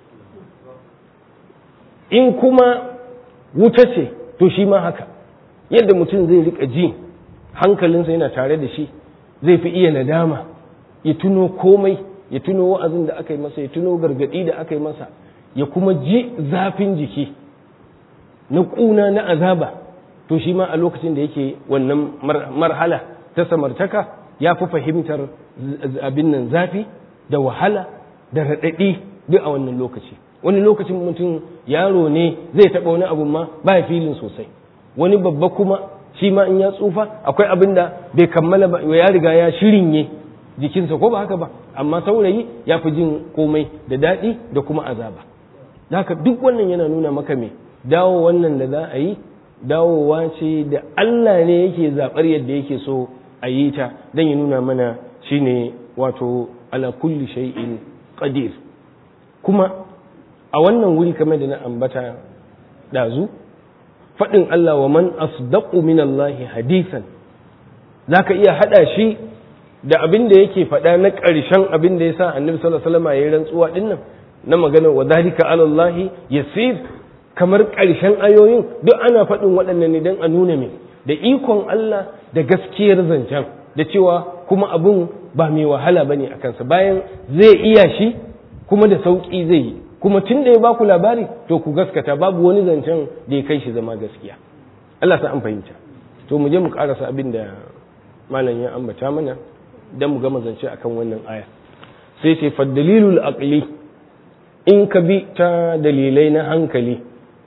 in kuma wuta ce to shi ma haka yadda mutum zai rika ji hankalinsa yana tare da shi zai fi iya nadama ya tuno komai ya tuno wa'azin da aka yi masa ya tuno gargaɗi da aka yi masa ya kuma ji zafin jiki na ƙuna na azaba to shi ma a lokacin da yake wannan marhala ta samartaka ya fi fahimtar abin nan zafi da wahala da raɗaɗi duk a wannan lokaci wani lokacin mutum yaro ne zai taɓa wani abu ma ba ya filin sosai wani babba kuma shi ma in ya tsufa akwai abin da bai kammala ba ya riga ya shirinye jikinsa ko ba haka ba amma saurayi ya fi jin komai da daɗi da kuma azaba haka duk wannan yana nuna maka me dawo wannan da za a yi dawowa ce da Allah ne yake zaɓar yadda yake so a yi ta don ya nuna mana shine wato ala kulli shay'in qadir kuma a wannan wuri kamar da na ambata ɗazu faɗin Allah wa man asdaqu min Allah hadisan zaka iya haɗa shi da abin da yake faɗa na ƙarshen abin da ya sa annabi sallallahu alaihi wasallam ya yi rantsuwa dinnan na maganar wa dalika ala Allah yasir kamar ƙarshen ayoyin duk ana faɗin waɗannan ne don a nuna mai da ikon Allah da gaskiyar zancen da cewa kuma abin ba mai wahala bane a kansa bayan zai iya shi kuma da sauƙi zai yi kuma tun da ya baku labari to ku gaskata babu wani zancen da ya kai shi zama gaskiya Allah sa an fahimta to mu je mu karasa abin da malam ya ambata mana dan mu gama zance akan wannan aya sai ce fa dalilul aqli in ka bi ta dalilai na hankali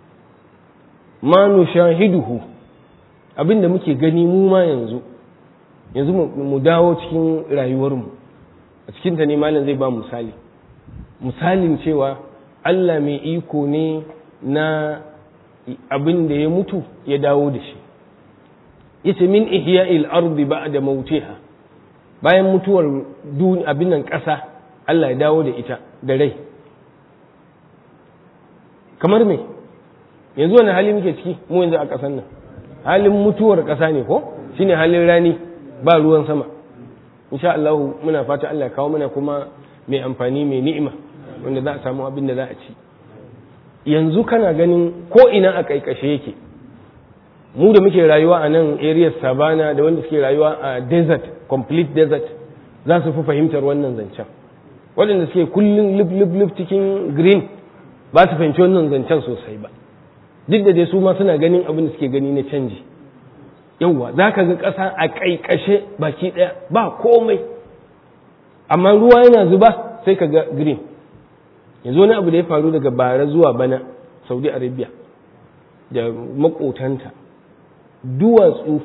ma nushahiduhu abinda muke gani mu ma yanzu yanzu mu dawo cikin rayuwarmu a cikin ta ne malam zai ba misali misalin cewa Allah mai iko ne na abin da ya mutu ya dawo da shi yace min ihya'il ardi ba'da mautiha bayan mutuwar abin nan ƙasa Allah ya dawo da ita da rai kamar me yanzu wani hali muke ciki mu yanzu a ƙasar nan halin mutuwar ƙasa ne ko shine halin rani ba ruwan sama insha Allah muna fata Allah ya kawo mana kuma mai amfani mai ni'ima wanda za a samu abin da za a ci yanzu kana ganin ko ina a kaikashe yake mu da muke rayuwa a nan area savana da wanda suke rayuwa a desert complete desert za su fi fahimtar wannan zancen waɗanda suke kullum lif lif lif cikin green ba su fahimci wannan zancen sosai ba duk da dai su ma suna ganin abin da suke gani na canji yauwa za ka ga ƙasa a ƙaiƙashe baki ɗaya ba komai amma ruwa yana zuba sai ka ga green yanzu wani abu da ya faru daga bara zuwa bana saudi arabia da makotanta duwatsu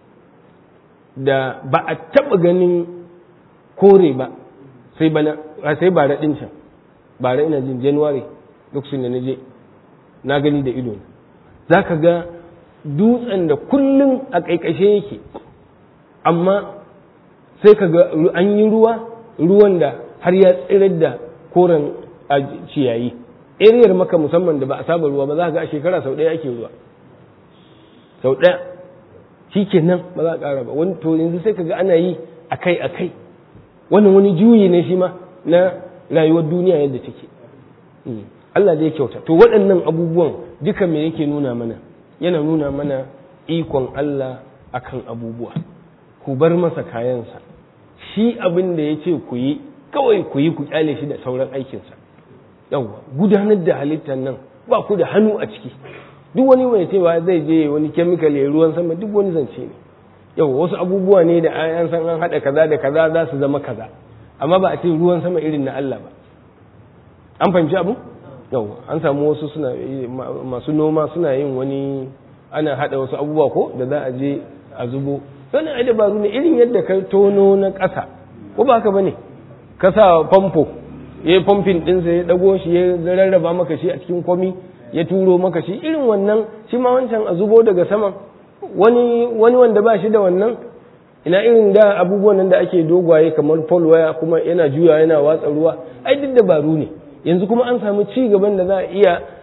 da ba a taɓa ganin kore ba sai bana sai bara ɗin can bara ina jin january lokacin da na je na gani da ido za ka ga dutsen da kullum a ƙaiƙashe yake amma sai ka ga an yi ruwa ruwan da har ya tsirar da koren ciyayi eriyar maka musamman da ba a saba ruwa ba za ga a shekara sau ɗaya ake ruwa sau ɗaya shi kenan ba za a ƙara ba wani to yanzu sai ka ga ana yi akai akai wannan wani juyi ne shi ma na rayuwar duniya yadda take Allah da ya kyauta to waɗannan abubuwan duka me yake nuna mana yana nuna mana ikon Allah akan abubuwa ku bar masa kayansa shi abin da ya ce ku yi kawai ku yi ku kyale shi da sauran aikinsa yawwa gudanar da halittar nan ba ku da hannu a ciki duk wani mai cewa zai je wani kemikal ya ruwan sama duk wani zance ne yawwa wasu abubuwa ne da an san an haɗa kaza da kaza za su zama kaza amma ba a ce ruwan sama irin na Allah ba an fahimci abu yawwa an samu wasu suna masu noma suna yin wani ana haɗa wasu abubuwa ko da za a je a zubo wannan ai dabaru ne irin yadda ka tono na ƙasa ko ba haka bane ka sa famfo ya yi famfin ɗinsa ya ɗago shi ya rarraba maka shi a cikin kwami ya turo maka shi irin wannan shi ma wancan a zubo daga saman wani wani wanda ba shi da wannan ina irin da abubuwan nan da ake dogwaye kamar pole waya kuma yana juya yana watsa ruwa ai duk dabaru ne yanzu kuma an samu ci gaban da za a iya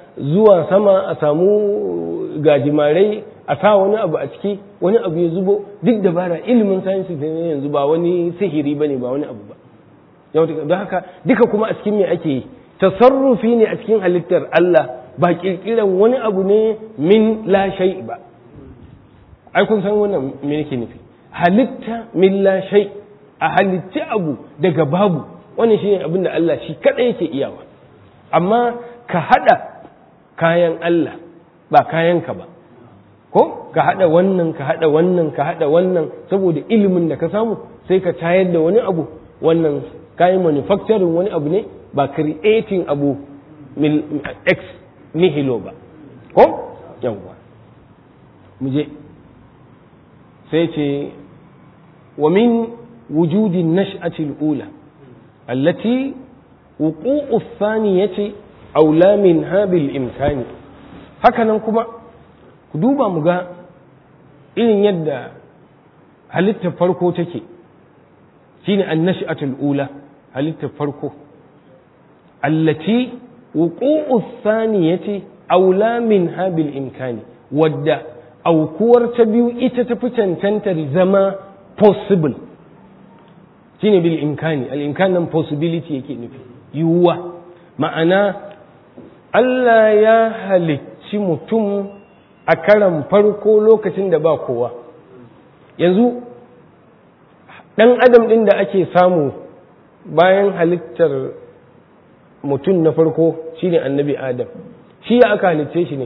zuwa sama a samu gajimarai a sa wani abu a ciki wani abu ya zubo duk dabara ilimin sayansi ne yanzu ba wani sihiri bane ba wani abu ba don haka duka kuma a cikin me ake yi tasarrufi ne a cikin halittar Allah ba kirkiran wani abu ne min la shay ba ai kun san wannan me yake nufi halitta min la shay a halitta abu daga babu wannan shine abin da Allah shi kada yake iyawa amma ka hada kayan Allah ba kayanka ba ko ka hada wannan ka hada wannan ka hada wannan saboda ilimin da ka samu sai ka tayar da wani abu wannan kayan manufacturing wani abu ne ba creating abu ex nihilo ba ko yawwa mu je sai ce wa min wujudin nash'atil ula allati wuqu'u thaniyati aula min habil imkani hakanan kuma ku duba mu ga irin yadda halittar farko take shine annash'atul ula halittar farko allati wuqu'u thaniyati aula min habil imkani wadda aukuwar ta biyu ita tafi cancantar zama possible shine bil imkani al imkan nan possibility yake nufi yiwuwa ma'ana Allah ya halicci mutum a karan farko lokacin da ba kowa yanzu ɗan adam ɗin da ake samu bayan halittar mutum na farko shine annabi adam shi ya aka halicce shi ne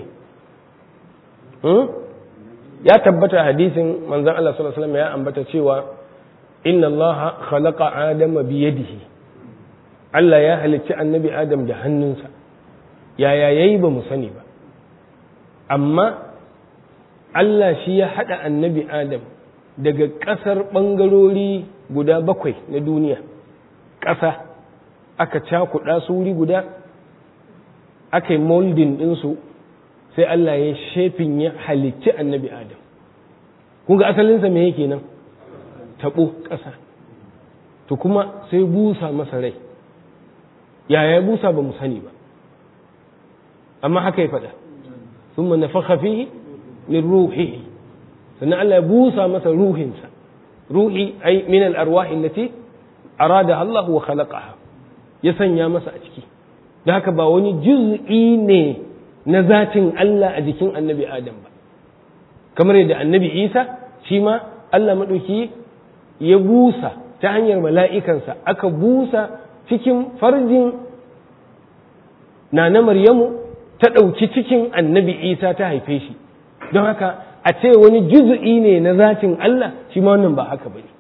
ya tabbata hadisin manzan Allah sallallahu alaihi wasallam ya ambata cewa inna Allah khalaqa adama biyadihi Allah ya halicci annabi adam da hannunsa yaya yayi ba mu sani ba amma Allah shi ya haɗa annabi adam daga ƙasar ɓangarori guda bakwai na duniya ƙasa aka cakuɗa su wuri guda aka yi moldin ɗinsu sai Allah ya shefin ya halicci annabi adam kun ga asalinsa me yake nan taɓo ƙasa to kuma sai busa masa rai yaya busa ba mu sani ba amma haka ya faɗa sun nafakha fihi min ruhihi sannan Allah ya busa masa ruhinsa ruhi ai min al-arwahi allati arada Allah wa khalaqaha ya sanya masa a ciki da haka ba wani juz'i ne na zatin Allah a jikin annabi Adam ba kamar yadda annabi Isa shi ma Allah maɗauki ya busa ta hanyar mala'ikansa aka busa cikin farjin na na Maryamu ta ɗauki cikin annabi Isa ta haife shi don haka a ce wani juz'i ne na zatin Allah shi ma wannan ba haka bane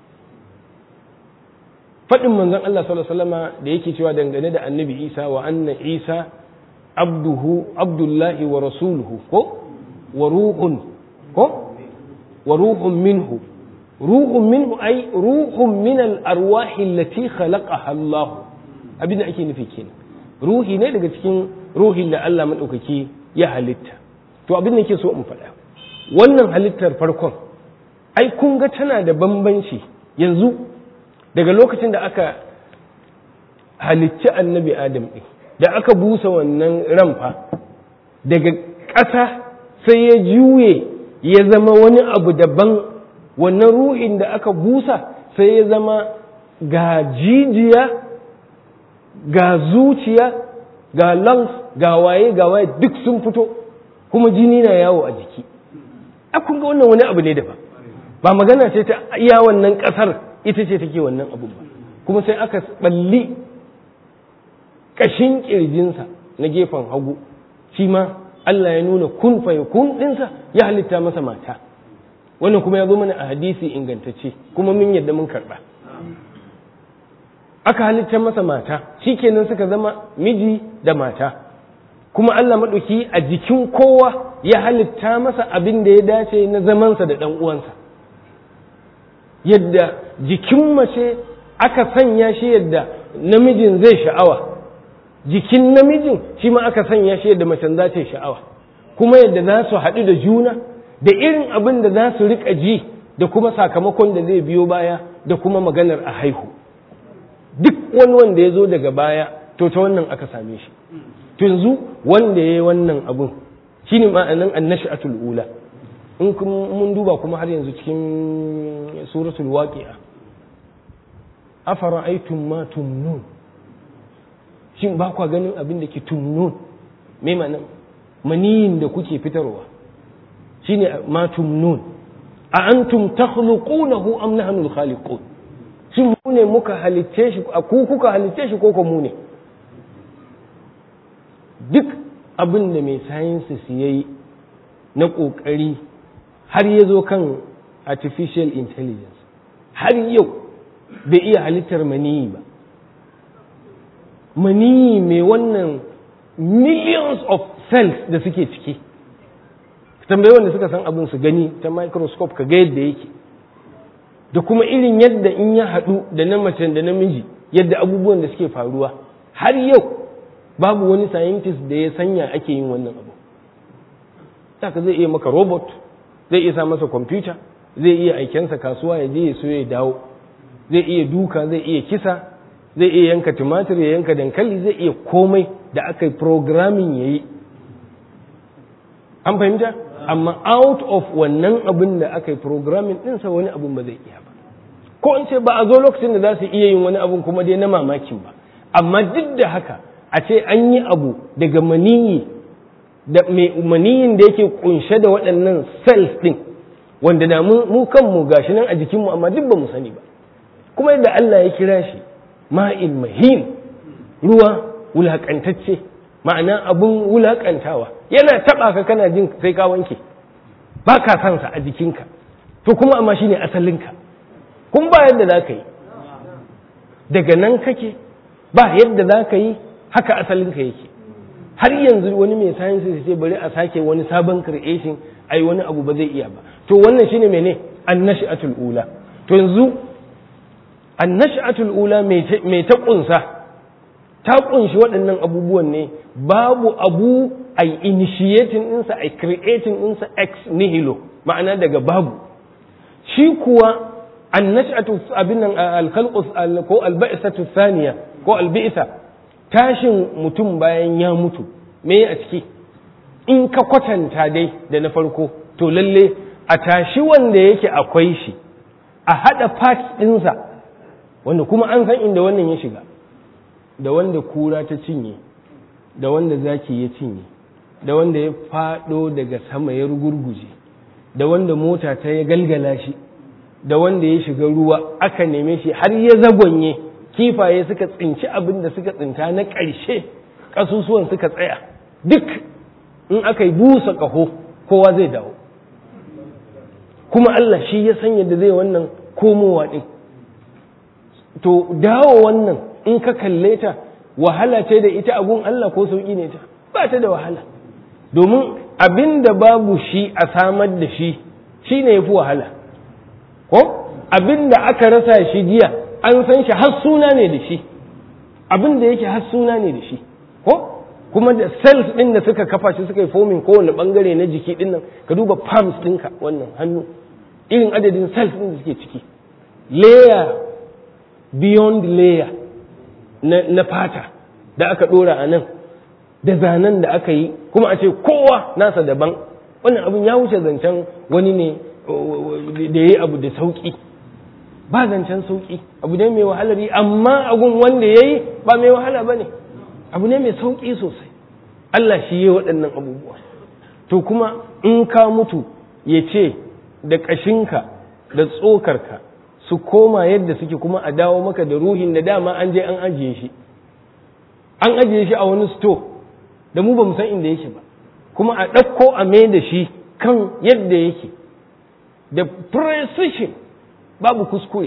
faɗin manzon Allah sallallahu alaihi wasallama da yake cewa dangane da annabi Isa wa anna Isa abduhu abdullahi wa rasuluhu ko wa ruhun ko wa ruhun minhu ruhun minhu ai ruhun min al arwahi allati khalaqaha Allah abin da ake nufi kenan ruhi ne daga cikin ruhin da Allah madaukaki ya halitta to abin da yake so in faɗa wannan halittar farkon ai kun ga tana da bambanci yanzu daga lokacin da aka halicci annabi adam ɗin da aka busa wannan ramfa daga ƙasa sai ya juye ya zama wani abu daban wannan ruhin da aka busa sai ya zama ga jijiya ga zuciya ga lungs ga waye ga waye duk sun fito kuma jini na yawo a jiki a kun ga wannan wani abu ne daban ba magana ce ta iya wannan ƙasar ita ce take wannan abu ba kuma sai aka balli kashin kirjinsa na gefen hagu shi ma Allah ya nuna kun fa kun dinsa ya halitta masa mata wannan kuma ya zo mana a hadisi ingantacce kuma mun yadda mun karba aka halitta masa mata shikenan suka zama miji da mata kuma Allah maɗauki a jikin kowa ya halitta masa abin da ya dace na zamansa da ɗan uwansa yadda jikin mace aka sanya shi yadda namijin zai sha'awa jikin namijin shi ma aka sanya shi yadda macen za ta yi sha'awa kuma yadda za su haɗu da juna da irin abin da za su riƙa ji da kuma sakamakon da zai biyo baya da kuma maganar a haihu duk wani wanda ya zo daga baya to ta wannan aka same shi to yanzu wanda ya yi wannan abun shine ma'anan annash'atul ula in mun duba kuma har yanzu cikin suratul waqi'a afara'aytum ma tumnun shin ba kwa ganin abin da ke tumnun me ma'anan maniyin da kuke fitarwa shine ma tumnun a antum takhluqunahu am nahnu al-khaliqun shin mu ne muka halicce shi a ku kuka halicce shi ko ko mu ne duk abin da mai sciences yayi na kokari har ya zo kan artificial intelligence har yau bai iya halittar maniyi ba maniyi mai wannan millions of cells da suke ciki tambayi wanda suka san abin su gani ta microscope ka ga yadda yake da kuma irin yadda in ya haɗu da na mace da namiji yadda abubuwan da suke faruwa har yau babu wani scientist da ya sanya ake yin wannan abu saka zai iya maka robot zai iya sa masa kwamfuta zai iya aikensa kasuwa ya je ya so ya dawo zai iya duka zai iya kisa zai iya yanka tumatir ya yanka dankali zai iya komai da aka yi programming ya yi an fahimta amma out of wannan abin da aka yi programming ɗinsa wani abin ba zai iya ba ko in ce ba a zo lokacin da za su iya yin wani abin kuma dai na mamakin ba amma duk da haka a ce an yi abu daga maniyi da maniyin da yake kunshe da waɗannan cells ɗin wanda da mu kanmu gashi nan a jikinmu amma duk ba mu sani ba kuma yadda Allah ya kira shi ma'il mahin ruwa wulakantacce ma'ana abun wulakantawa yana taba ka kana jin sai ka wanke ba ka san sa a jikinka to kuma amma shine asalinka kun ba yadda za ka yi daga nan kake ba yadda za ka yi haka asalinka yake har yanzu wani mai science ya ce bari a sake wani sabon creation ai wani abu ba zai iya ba to wannan shine mene annashatul ula to yanzu annashatul ula mai ta kunsa ta kunshi waɗannan abubuwan ne babu abu a initiating ɗinsa a creating ɗinsa ex nihilo ma'ana daga babu shi kuwa annashatu abin nan alkhalqus ko alba'isatu thaniya ko alba'isa tashin mutum bayan ya mutu me a ciki in ka kwatanta dai da na farko to lalle a tashi wanda yake akwai shi a haɗa parts ɗinsa wanda kuma an san inda wannan ya shiga da wanda kura ta cinye da wanda zaki ya cinye da wanda ya faɗo daga sama ya rugurguje da wanda mota ta ya galgala shi da wanda ya shiga ruwa aka neme shi har ya zagonye kifaye suka tsinci abin da suka tsinta na ƙarshe ƙasusuwan suka tsaya duk in aka yi busa ƙaho kowa zai dawo kuma Allah shi ya san yadda zai wannan komowa ɗin to dawo wannan in ka kalle ta wahala ce da ita abun Allah ko sauƙi ne ta ba ta da wahala domin abin da babu shi a samar da shi shi ne ya fi wahala ko abin da aka rasa shi jiya an san shi har suna ne da shi abin da yake har suna ne da shi ko kuma da cells ɗin da suka kafa shi suka yi fomin kowane ɓangare na jiki ɗin nan ka duba palms ɗinka wannan hannu irin adadin cells ɗin da suke ciki layer beyond layer na, na fata da aka ɗora a nan da zanen da aka yi kuma a ce kowa nasa daban wannan abin ya wuce zancen wani ne da ya yi abu da sauƙi ba zancen sauƙi abu ne mai wahalar yi amma agun wanda ya yi ba mai wahala ba ne abu ne mai sauƙi sosai Allah shi yi waɗannan abubuwa to kuma in ka mutu ya ce da ƙashinka da tsokarka su koma yadda suke kuma a dawo maka da ruhin da dama an je an ajiye shi an ajiye shi a wani sto da mu ba mu san inda yake ba kuma a ɗauko a mai da shi kan yadda yake da precision babu kuskure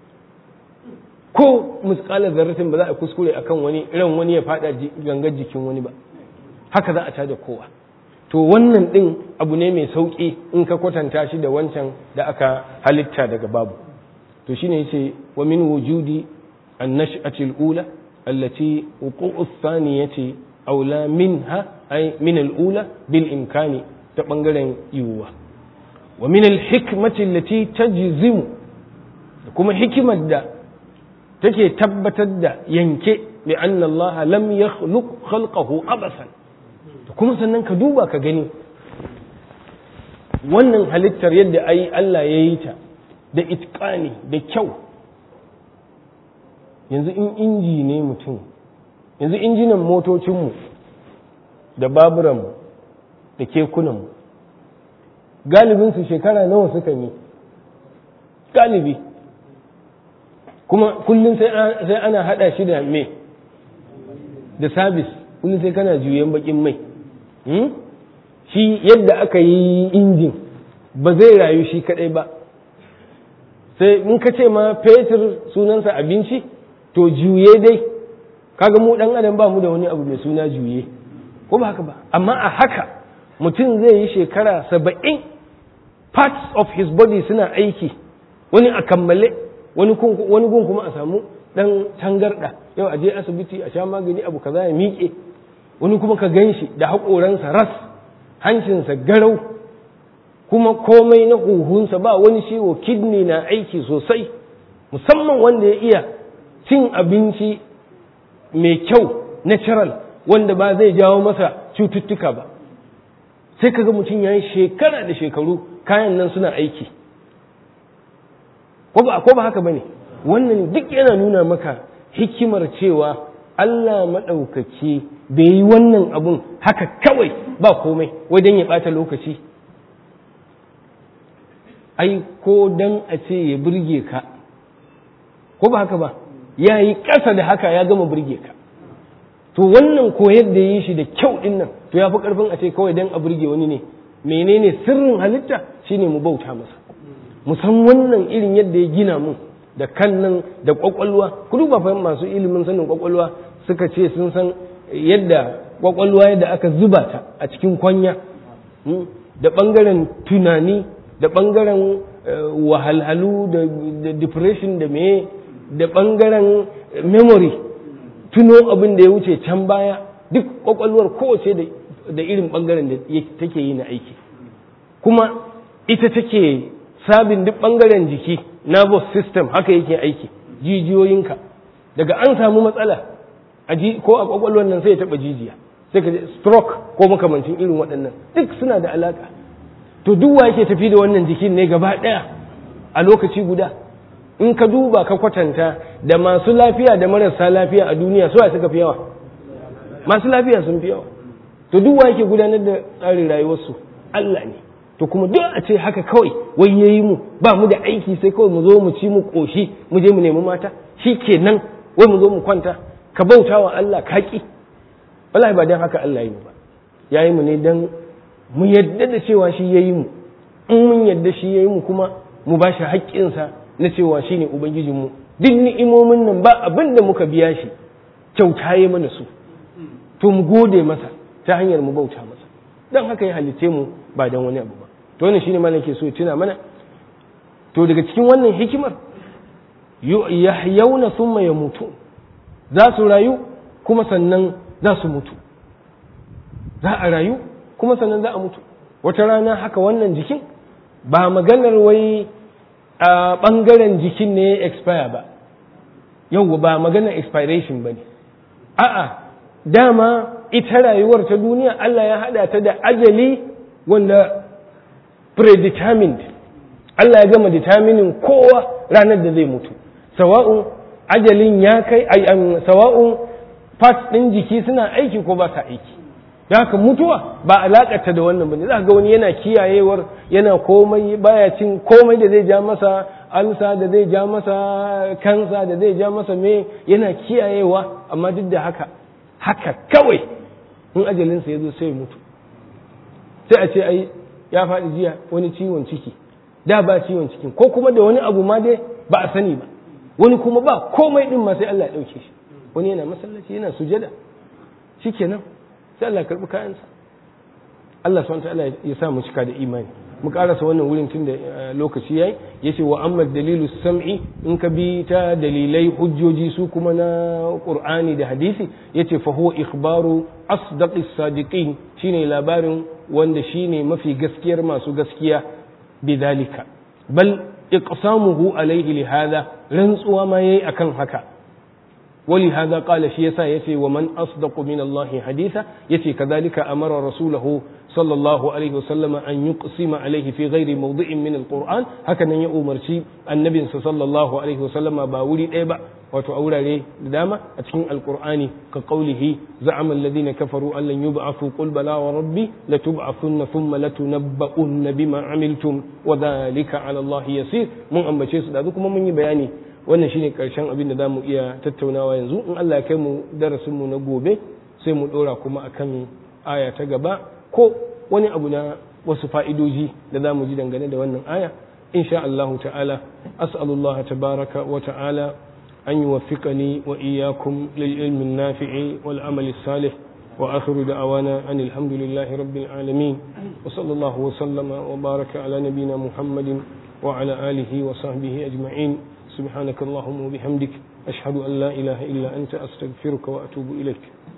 ko muskalar zarratin ba za a kuskure akan wani ran wani ya fada gangar jikin wani ba haka za a tada kowa to wannan ɗin abu ne mai sauƙi in ka kwatanta shi da wancan da aka halitta daga babu to shine yace wa min wujudi an-nash'ati al-ula allati wuqu'u ath-thaniyati aula minha ay min al-ula bil imkani ta bangaren yiwuwa wa min al-hikmati allati tajzimu kuma hikimar da take tabbatar da yanke bi anna Allah lam yakhluq khalqahu abasan kuma sannan ka duba ka gani wannan halittar yadda ai Allah ya yi ta da itqani da kyau yanzu in inji ne mutum yanzu injinan motocinmu da baburanmu da kekunanmu galibinsu shekara nawa suka yi galibi kuma kullum sai ana hada shi da me da sabis kullum sai kana juyen bakin mai shi yadda aka yi injin ba zai rayu shi kadai ba sai in ka ce ma fetur sunansa abinci to juye dai kaga mu dan adam ba mu da wani abu mai suna juye ko ba haka ba amma a haka mutum zai yi shekara saba'in parts of his body suna aiki wani a kammale wani gun kuma a samu dan tangarda yau a je asibiti a sha magani abu kaza ya miƙe wani kuma ka gan shi da haƙoransa ras hancinsa garau kuma komai na huhunsa ba wani ciwo kidney na aiki sosai musamman wanda ya iya cin abinci mai kyau natural wanda ba zai jawo masa cututtuka ba sai kaga mutum ya yi shekara da shekaru kayan nan suna aiki ko ba ko ba haka bane wannan duk yana nuna maka hikimar cewa Allah maɗaukaki bai yi wannan abun haka kawai ba komai wajen ya ɓata lokaci ai ko dan a ce ya burge ka ko ba haka ba ya yi ƙasa da haka ya gama burge ka to wannan koyar da yi shi da kyau ɗin nan to ya fi ƙarfin a ce kawai dan a burge wani ne menene sirrin halitta shine mu bauta masa mu san wannan irin yadda ya gina mun da kan nan da kwakwalwa ku duba fa masu ilimin sanin kwakwalwa suka ce sun san yadda kwakwalwa yadda aka zuba ta a cikin kwanya da bangaren tunani da bangaren wahalhalu da depression da meye da bangaren memory tuno abin da ya wuce can baya duk kwakwalwar kowace da irin bangaren da take yi na aiki kuma ita take sabin duk bangaren jiki nervous system haka yake aiki jijiyoyinka daga an samu matsala a ko a kwakwalwar nan sai ya taba jijiya sai ka stroke ko makamancin irin waɗannan duk suna da alaka to duk wa yake tafi da wannan jikin ne gaba ɗaya a lokaci guda in ka duba ka kwatanta da masu lafiya da marasa lafiya a duniya su suka fi yawa masu lafiya sun fi yawa to duk wa yake gudanar da tsarin rayuwarsu Allah ne to kuma duk a ce haka kawai wai yayi mu ba mu da aiki sai kawai mu zo mu ci mu koshi mu je mu nemi mata shi kenan wai mu zo mu kwanta ka bauta wa Allah ka ki wallahi ba dan haka Allah yi mu ba yayi mu ne dan mu yadda da cewa shi yayi mu in mun yadda shi yayi mu kuma mu ba shi haƙƙinsa na cewa shine ubangijin mu duk ni'imomin nan ba abin da muka biya shi kyauta yi mana su to mu gode masa ta hanyar mu bauta masa dan haka ya halice mu ba dan wani abu ba to wannan shine malam ke so tuna mana to daga cikin wannan hikimar yahyawna thumma yamutu za su rayu kuma sannan za su mutu za a rayu kuma sannan za a mutu wata rana haka wannan jikin ba maganar wai a ɓangaren jikin ne ya expire ba yau ba maganar expiration ba ne a'a dama ita rayuwar ta duniya Allah ya haɗa ta da ajali wanda predetermined Allah ya gama determining kowa ranar da zai mutu sawa'un ajalin ya kai sawa'un parts ɗin jiki suna aiki ko ba sa aiki da haka mutuwa ba alakata da wannan bane za ga wani yana kiyayewar yana komai baya cin komai da zai ja masa alsa da zai ja masa kansa da zai ja masa me yana kiyayewa amma duk da haka haka kawai in ajalinsa ya zo sai mutu sai a ce ai ya faɗi jiya wani ciwon ciki da ba ciwon cikin ko kuma da wani abu ma dai ba a sani ba wani kuma ba komai din ma sai Allah ya ɗauke shi wani yana masallaci yana sujada shikenan sai Allah karɓi kayansa Allah subhanahu ta'ala ya sa mu cika da imani mu karasa wannan wurin tun da lokaci yayi yace wa amma dalilu sam'i in ka bi ta dalilai hujjoji su kuma na qur'ani da hadisi yace fa huwa ikhbaru asdaqis sadiqin shine labarin wanda shine mafi gaskiyar masu gaskiya bidalika bal iqsamuhu alayhi li hada rantsuwa ma yayi akan haka wali hadha qala shi yasa yace wa man asdaqu min Allah haditha yace kadhalika amara rasulahu sallallahu alaihi wasallam an yuqsima alaihi fi ghairi mawdi'in min alquran haka nan ya umarci annabinsa sallallahu alaihi wasallama ba wuri ɗaya ba wato a wurare da dama a cikin alqur'ani ka qaulihi za'ama alladhina kafaru an lan yub'athu qul bala wa rabbi latub'athunna thumma latunabba'unna bima amiltum wa dhalika 'ala Allah yasir mun ambace su da kuma mun yi bayani wannan shine karshen abin da zamu iya tattaunawa yanzu in Allah ya kai mu darasin mu na gobe sai mu dora kuma akan aya ta gaba ko wani abu na wasu fa'idoji da za mu ji dangane da wannan aya insha Allah ta'ala as'alullah tabaraka wa ta'ala an yuwaffiqani wa iyyakum lil ilmi nafi'i wal amali salih wa akhiru da'awana an alhamdulillahi rabbil alamin wa sallallahu wa sallama wa baraka ala nabiyyina muhammadin wa ala alihi wa sahbihi ajma'in subhanaka allahumma wa bihamdik ashhadu an la ilaha illa anta astaghfiruka wa atubu ilaik